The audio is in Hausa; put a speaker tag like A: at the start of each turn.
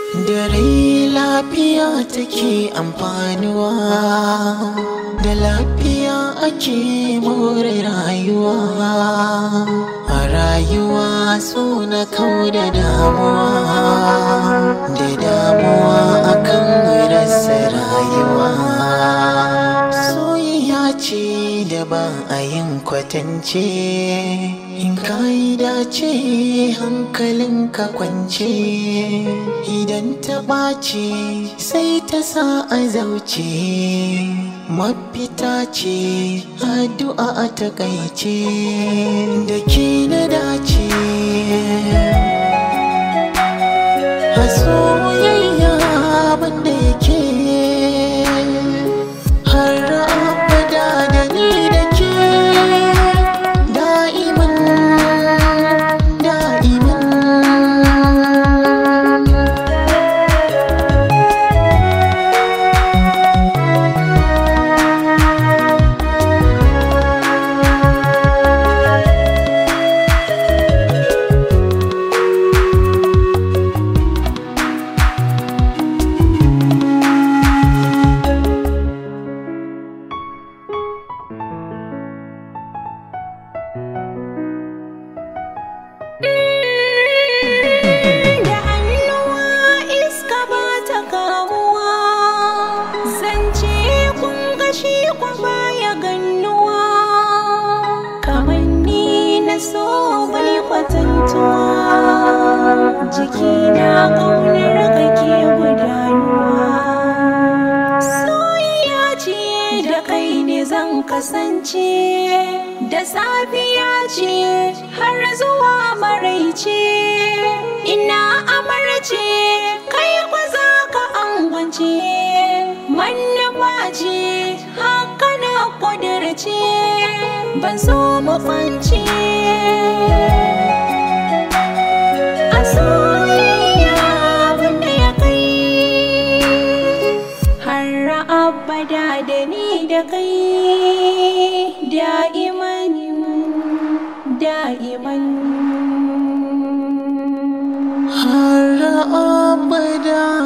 A: da rai lafiya take amfanuwa da lafiya ake more rayuwa a rayuwa so na kau da damuwa da damuwa akan rasa rayuwa soyayya ce da ba a yin kwatance in ka yi dace hankalinka kwance idan ta ɓaci sai ta sa a zauce mafita ce addu'a a takaice da ke na dace a soyayya banda yake har abada da ni da ke da'iman da'iman
B: da hannuwa iska ba ta kamuwa zance kun gashi kwa baya gannuwa kamar ni na so bai kwatantuwa jiki na ƙaunar kake gudanuwa soyayya ce da kai ne zan kasance da safiya ce har zuwa maraice ina amarce kai kwa za ka angwance mannafa ce haka na kudirce ban so mafanci a soyayya wanda ya kai har abada da ni da kai da'iman da'iman
A: har abada